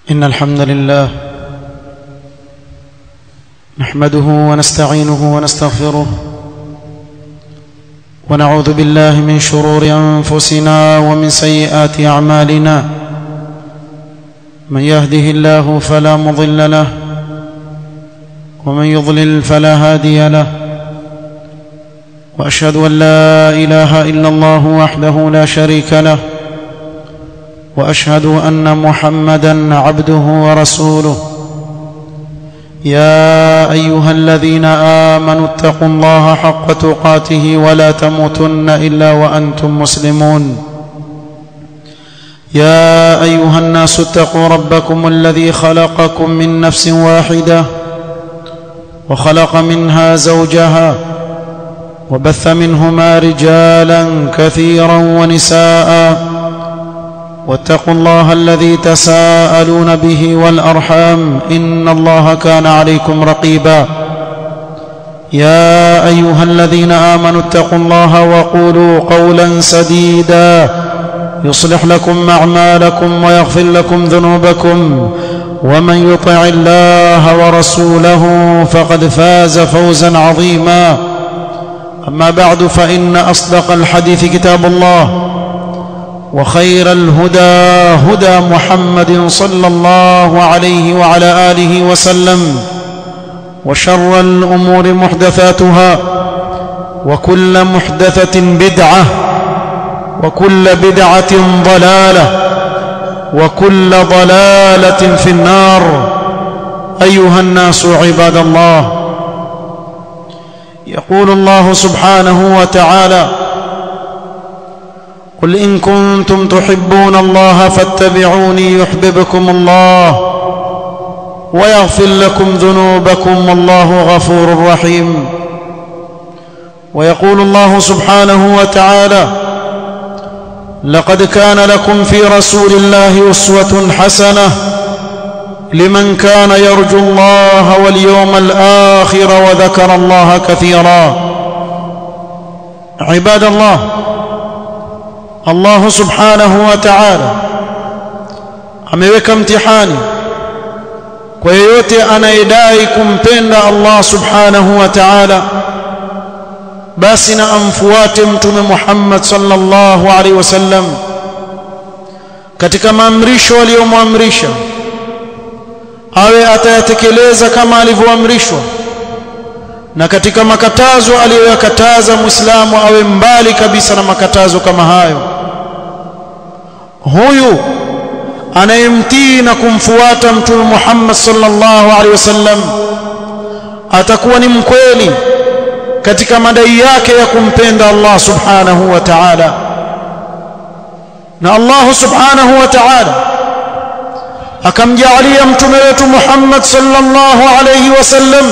إن الحمد لله نحمده ونستعينه ونستغفره ونعوذ بالله من شرور أنفسنا ومن سيئات أعمالنا من يهده الله فلا مضل له ومن يضلل فلا هادي له وأشهد أن لا إله إلا الله وحده لا شريك له واشهد ان محمدا عبده ورسوله يا ايها الذين امنوا اتقوا الله حق تقاته ولا تموتن الا وانتم مسلمون يا ايها الناس اتقوا ربكم الذي خلقكم من نفس واحده وخلق منها زوجها وبث منهما رجالا كثيرا ونساء واتقوا الله الذي تساءلون به والارحام ان الله كان عليكم رقيبا يا ايها الذين امنوا اتقوا الله وقولوا قولا سديدا يصلح لكم اعمالكم ويغفر لكم ذنوبكم ومن يطع الله ورسوله فقد فاز فوزا عظيما اما بعد فان اصدق الحديث كتاب الله وخير الهدى هدى محمد صلى الله عليه وعلى اله وسلم وشر الامور محدثاتها وكل محدثه بدعه وكل بدعه ضلاله وكل ضلاله في النار ايها الناس عباد الله يقول الله سبحانه وتعالى قل ان كنتم تحبون الله فاتبعوني يحببكم الله ويغفر لكم ذنوبكم والله غفور رحيم ويقول الله سبحانه وتعالى لقد كان لكم في رسول الله اسوه حسنه لمن كان يرجو الله واليوم الاخر وذكر الله كثيرا عباد الله Allah subhanahu wa ta'ala ameweka mtihani kwa yeyote anayedai kumpenda Allah subhanahu wa ta'ala basi na amfuate mtume Muhammad sallallahu alaihi wasallam katika maamrisho aliyomwamrisha awe atayatekeleza kama alivyoamrishwa na katika makatazo aliyoyakataza muislamu awe mbali kabisa na makatazo kama hayo huyu anayemtii na kumfuata mtume Muhammad sallallahu alaihi wasallam atakuwa ni mkweli katika madai yake ya kumpenda Allah subhanahu wa ta'ala na Allah subhanahu wa ta'ala akamjalia mtume wetu Muhammad sallallahu alaihi wasallam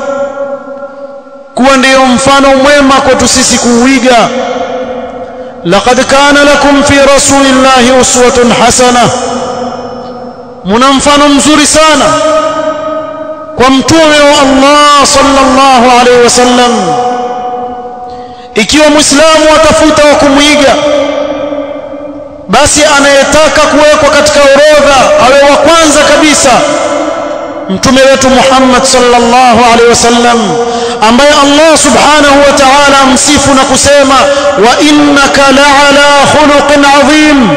kuwa ndiyo mfano mwema kwetu sisi kuuiga laqad kana lakum fi rasulillahi uswatun hasana muna mfano mzuri sana kwa mtume wa Allah sallallahu alaihi wasallam ikiwa muislamu atafuta wa kumwiga basi anayetaka kuwekwa katika orodha awe wa kwanza kabisa mtume wetu Muhammad sallallahu alaihi wasallam ambaye Allah subhanahu wa ta'ala amsifu na kusema wa innaka la'ala khuluqin adhim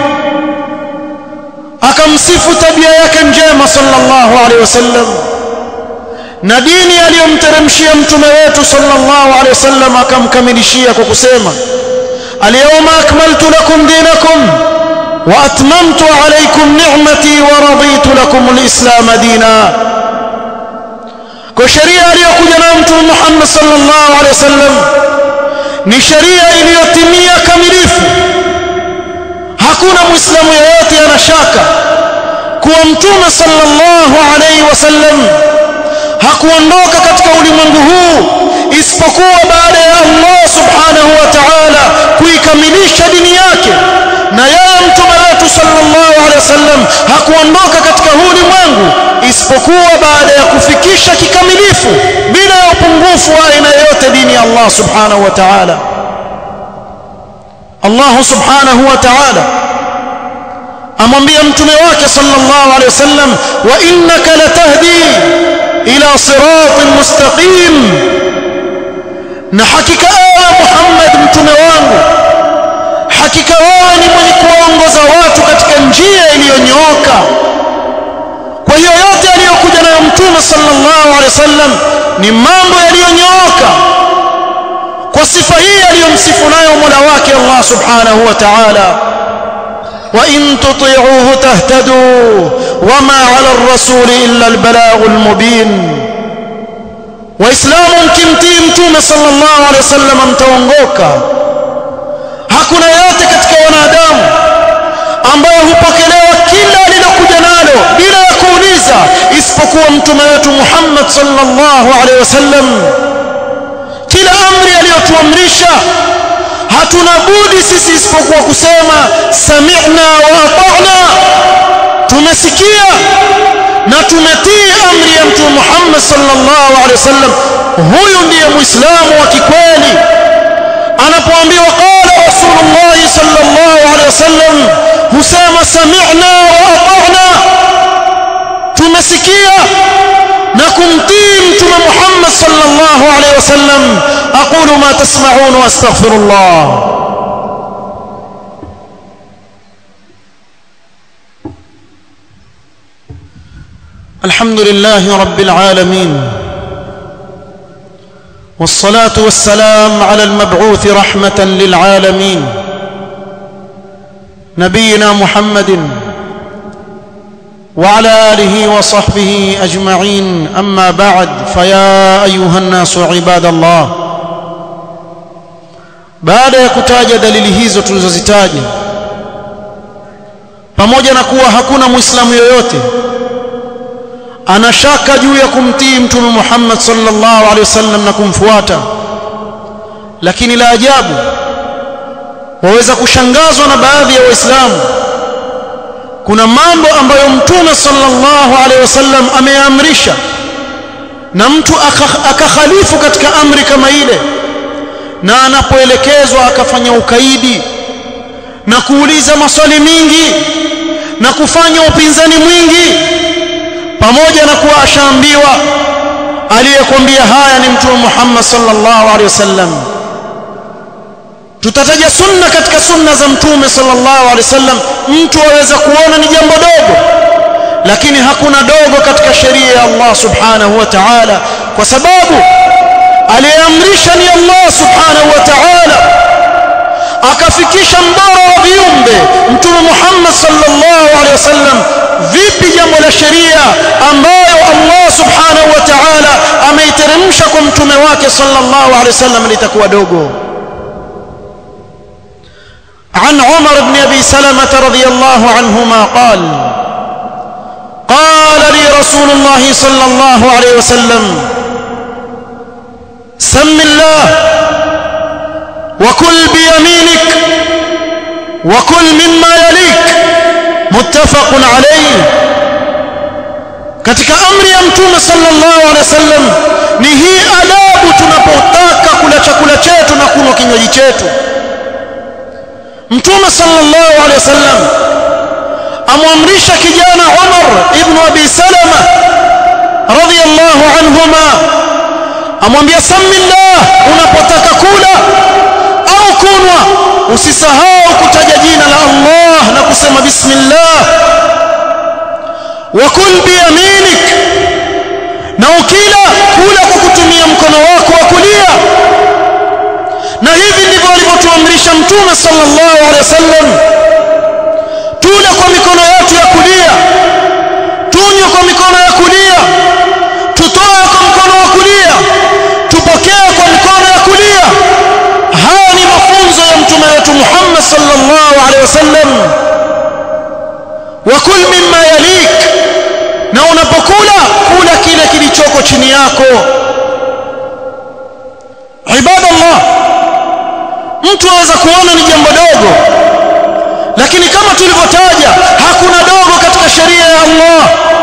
akamsifu tabia yake njema sallallahu alaihi wasallam na dini aliyomteremshia mtume wetu sallallahu alaihi wasallam akamkamilishia kwa kusema alyawma akmaltu lakum dinakum wa atmamtu alaykum ni'mati wa raditu lakum alislam dina kwa sheria aliyokuja nayo mtume Muhammad sallallahu alaihi wasallam ni sheria iliyotimia kamilifu hakuna muislamu yeyote anashaka kuwa mtume sallallahu alaihi wasallam hakuondoka katika ulimwengu huu isipokuwa baada ya Allah subhanahu wa ta'ala kuikamilisha dini yake na yeye mtume wetu sallallahu alaihi wasallam hakuondoka katika huu ulimwengu isipokuwa baada ya kufikisha kikamilifu bila ya upungufu wa aina yoyote dini ya Allah subhanahu wa ta'ala Allah subhanahu wa ta'ala amwambia mtume wake sallallahu alaihi wasallam wa innaka latahdi ila siratin mustaqim na hakika ewe Muhammad mtume wangu hakika wewe ni mwenye kuwaongoza watu katika njia iliyonyooka kwa hiyo yote aliyokuja nayo mtume sallallahu alaihi wasallam ni mambo yaliyonyooka kwa sifa hii aliyomsifu nayo Mola wake Allah subhanahu wa ta'ala وإن تطيعوه تهتدوا وما على الرسول إلا البلاغ المبين وإسلام kimtii mtume sallallahu alaihi wasallam mtaongoka hakuna yote katika wanadamu ambayo hupokelewa kila alilokuja nalo bila ya kuuliza isipokuwa mtume wetu Muhammad sallallahu alaihi wasallam kila amri aliyotuamrisha hatuna budi sisi isipokuwa kusema sami'na wa ata'na tumesikia na tumetii amri ya mtume Muhammad sallallahu alaihi wasallam huyu ndiye muislamu wa kikweli anapoambiwa qala rasulullah sallallahu alaihi wasallam husema sami'na wa ata'na tumesikia na kumtii mtume Muhammad sallallahu alaihi wasallam aqulu ma tasma'un wa astaghfirullah الحمد لله رب العالمين والصلاة والسلام على المبعوث رحمة للعالمين نبينا محمد وعلى آله وصحبه أجمعين أما بعد فيا أيها الناس عباد الله baada ya kutaja dalili hizo tulizozitaja pamoja na kuwa hakuna muislamu yoyote anashaka juu ya kumtii mtume Muhammad sallallahu alaihi wasallam na kumfuata lakini la ajabu waweza kushangazwa na baadhi ya waislamu kuna mambo ambayo mtume sallallahu alaihi wasallam ameamrisha na mtu akakhalifu katika amri kama ile na anapoelekezwa akafanya ukaidi na kuuliza maswali mingi na kufanya upinzani mwingi pamoja na kuwa ashaambiwa aliyekwambia haya ni mtume Muhammad sallallahu alaihi wasallam tutataja sunna katika sunna za mtume sallallahu alaihi wasallam mtu aweza kuona ni jambo dogo lakini hakuna dogo katika sheria ya Allah subhanahu wa ta'ala kwa sababu aliyeamrisha ni Allah subhanahu wa ta'ala akafikisha mbora wa viumbe mtume Muhammad sallallahu alaihi wasallam vipi jambo la sheria ambayo Allah subhanahu wa ta'ala ameiteremsha kwa mtume wake sallallahu alaihi wasallam litakuwa dogo عن عمر بن ابي سلمة رضي الله عنهما قال قال لي رسول الله صلى الله عليه وسلم سم الله وكل بيمينك وكل مما يليك متفق عليه katika amri ya mtume sallallahu alaihi wasallam ni hii adabu tunapotaka kula chakula chetu na kunywa kinywaji chetu mtume sallallahu alaihi wasallam amwamrisha kijana Umar ibn Abi Salama radhiyallahu anhuma amwambia samillah unapotaka kula au kunwa usisahau kutaja jina la Allah na kusema bismillah wa kul biyaminik na ukila kula kwa kutumia mkono wako wa kulia na hivi ndivyo alivyotuamrisha mtume sallallahu alaihi wasallam tule kwa mikono yetu ya kulia tunywe kwa mikono ya kulia tutoe kwa mkono wa kulia tupokee kwa mikono ya kulia haya ni mafunzo ya mtume wetu Muhammad sallallahu alaihi wasallam wa kul mimma yalik na unapokula kula kile kilichoko chini yako ibadallah mtu aweza kuona ni jambo dogo lakini kama tulivyotaja hakuna dogo katika sheria ya Allah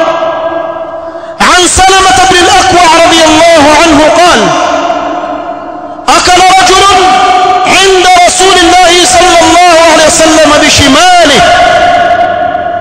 عن سلمة بن الأكوع رضي الله عنه قال أكل رجل عند رسول الله صلى الله عليه وسلم بشماله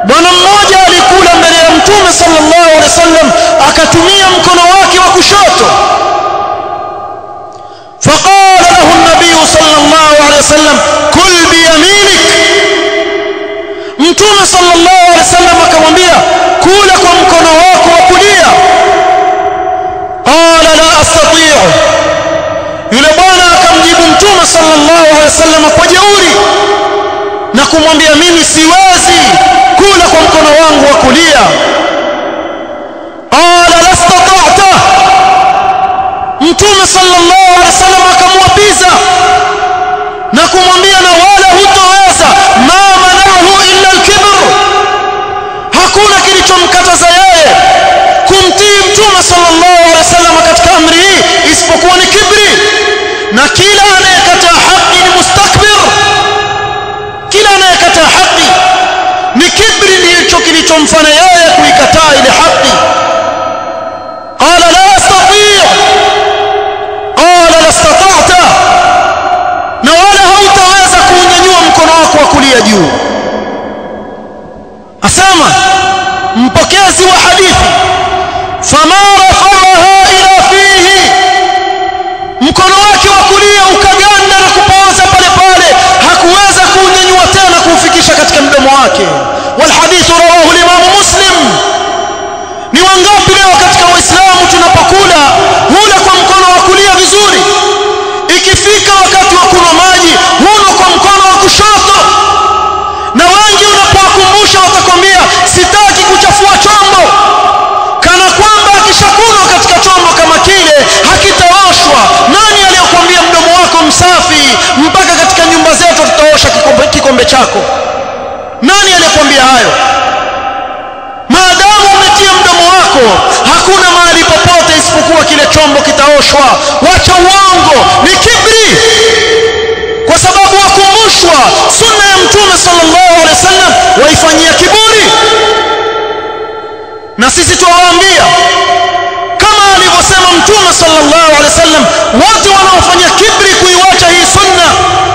alaihi wasallam kwa jeuri na kumwambia mimi siwezi kula kwa mkono wangu wa kulia qala lastata'ta mtume sallallahu alaihi wasallam akamwapiza na kumwambia na wala hutoweza ma manahu illa alkibr hakuna kilichomkataza yeye kumtii mtume sallallahu alaihi wasallam katika amri hii isipokuwa ni kibri na kila anayekataa haki ni mustakbir kila anayekataa haki ni kibri ndicho kilichomfanya yeye kuikataa ile haki qala la astati' qala lastata'ta na wala hautaweza kuunyanyua mkono wako wa kulia juu asema mpokezi wa hadithi fama rafa'aha ila fihi mkono wake wa kulia ukaganda na kupooza pale pale hakuweza kuunyanyua tena kuufikisha katika mdomo wake walhadithu rawahu limamu muslim ni wangapi leo katika waislamu tunapokula hula kwa mkono wa kulia vizuri ikifika wakati wa kunywa maji huno kwa mkono wa kushoto na wengi unapowakumbusha watakwambia sitaki kuchafua chombo kana kwamba akishakunwa katika chombo kama kile hakitaoshwa nani aliyokuambia mdomo wako msafi mpaka katika nyumba zetu tutaosha kikombe, kikombe chako nani aliyekwambia hayo maadamu umetia mdomo wako hakuna mahali popote isipokuwa kile chombo kitaoshwa wacha uongo ni kibri kwa sababu wakumbushwa sunna ya mtume sallallahu alaihi wasallam waifanyia kiburi na sisi tuwaambia kama alivyosema mtume sallallahu alaihi wasallam wote wanaofanya kibri kuiwacha hii sunna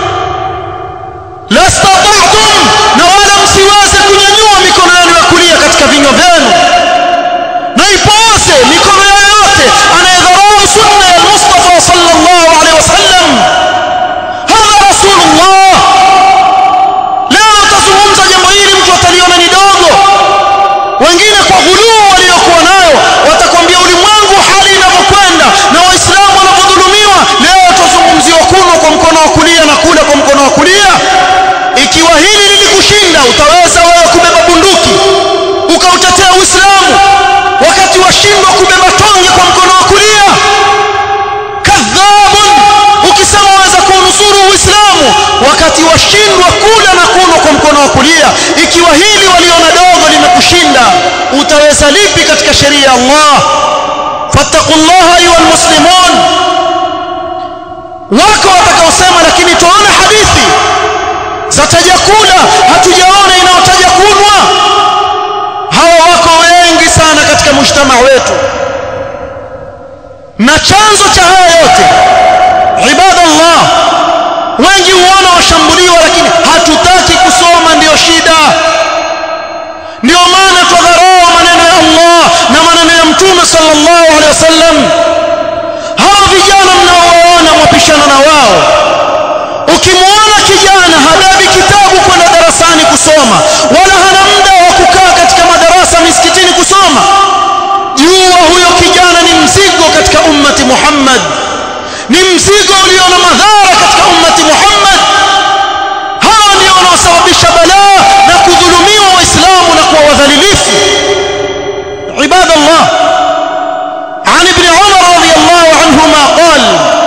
lastata'tum na wala msiweze kunyanyua mikono yenu ya kulia katika vinywa vyenu na ipooze mikono yoyote anayedharau sunna ya Mustafa sallallahu alaihi wasallam hadha rasulullah leo utazungumza jambo hili mtu ataliona ni dogo wengine kwa ghuluu waliokuwa nayo watakwambia ulimwengu hali inavyokwenda na waislamu wanavyodhulumiwa leo tuzungumziwa kuno kwa mkono wa kulia na kula kwa mkono wa kulia ikiwa hili lilikushinda utaweza wewe kubeba bunduki ukautetea uislamu wakati washindwa kubeba tonge kwa mkono wa kulia kadhabun ukisema waweza kuunusuru uislamu wakati washindwa kula na kunywa kwa mkono wa kulia ikiwa hili waliona dogo limekushinda utaweza lipi katika sheria ya Allah fattaqullaha ayuha almuslimun wako watakaosema lakini tuone hadithi zataja kula hatujaona inayotaja kunwa hawa wako wengi sana katika mujtama wetu na chanzo cha haya yote ibadallah wengi huona washambuliwa lakini hatutaki kusoma ndiyo shida ndio maana twadharau maneno ya Allah na maneno ya mtume sallallahu alaihi wasallam hawa vijana mnaowaona mwapishana na wao ukimwona kijana habebi kitabu kwenda darasani kusoma wala hana muda wa kukaa katika madarasa misikitini kusoma jua huyo kijana ni mzigo katika ummati Muhammad ni mzigo ulio na madhara katika ummati Muhammad hawa ndio wanaosababisha balaa na kudhulumiwa waislamu na kuwa wadhalilifu عباد الله عن ابن عمر رضي الله عنهما قال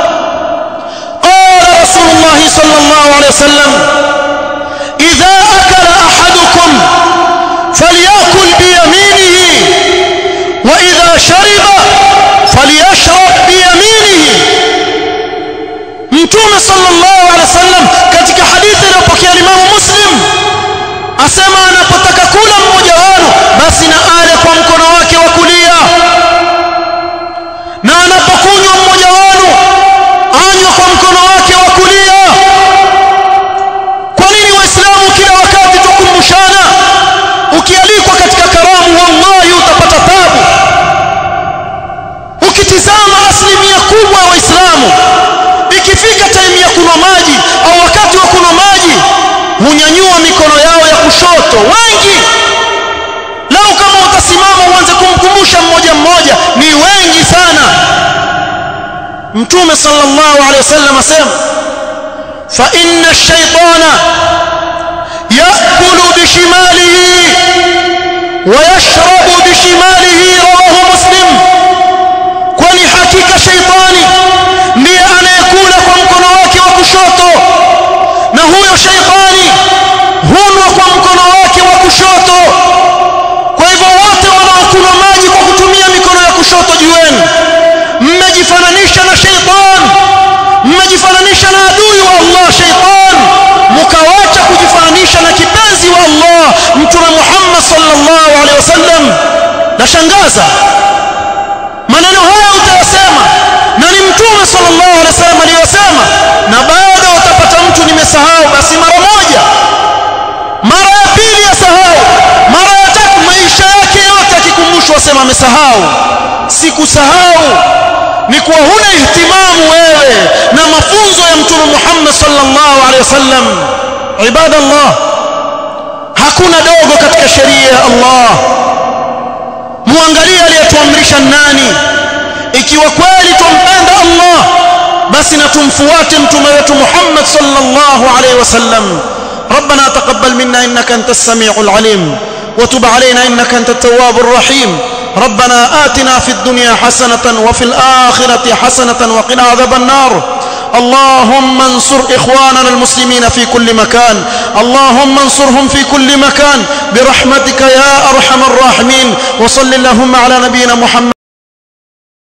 قال رسول الله صلى الله عليه وسلم إذا أكل أحدكم فليأكل بيمينه وإذا شرب فليشرب بيمينه mtume sallallahu alaihi wasallam katika hadithi iliyopokea Imamu Muslim asema anapotaka kula mmoja wenu basi na ale kwa mkono wake wa kulia na anapokunywa mmoja wenu anywe kwa mkono wake wa kulia kwa nini waislamu kila wakati tukumbushana ukialikwa katika karamu wallahi utapata tabu ukitizama asilimia kubwa ya waislamu ikifika time ya kunywa maji au wakati wa kunywa maji hunyanyua mikono yao ya kushoto wengi lau kama utasimama uanze kumkumbusha mmoja mmoja ni wengi sana mtume sallallahu alaihi wasallam asema fa inna ash-shaytana ya'kulu bishimalihi wa yashrabu bishimalihi rawahu muslim kwani hakika shaytani ndiye anayekula kwa mkono wake wa kushoto na huyo shaytani hunwa kwa mkono wake wa kushoto kwa hivyo wote wanaokunywa maji kwa kutumia mikono ya kushoto jueni mmejifananisha na shaytan mmejifananisha na adui wa Allah shaytan mkawacha kujifananisha na kipenzi wa Allah mtume Muhammad sallallahu alaihi wasallam nashangaza maneno haya utayasema na ni mtume sallallahu alaihi wasallam aliyosema na baada utapata mtu nimesahau basi mara moja mara ya pili yasahau mara ya tatu maisha yake yote akikumbushwa sema amesahau sikusahau ni kuwa huna ihtimamu wewe na mafunzo ya mtume Muhammad sallallahu alaihi wasallam ibadallah hakuna dogo katika sheria ya Allah muangalie aliyetuamrisha nani ikiwa kweli tumpenda Allah basi na tumfuate mtume wetu Muhammad sallallahu alaihi wasallam ربنا تقبل منا انك انت السميع العليم وتب علينا انك انت التواب الرحيم ربنا آتنا في الدنيا حسنة وفي الآخرة حسنة وقنا عذاب النار اللهم انصر إخواننا المسلمين في كل مكان اللهم انصرهم في كل مكان برحمتك يا أرحم الراحمين وصل اللهم على نبينا محمد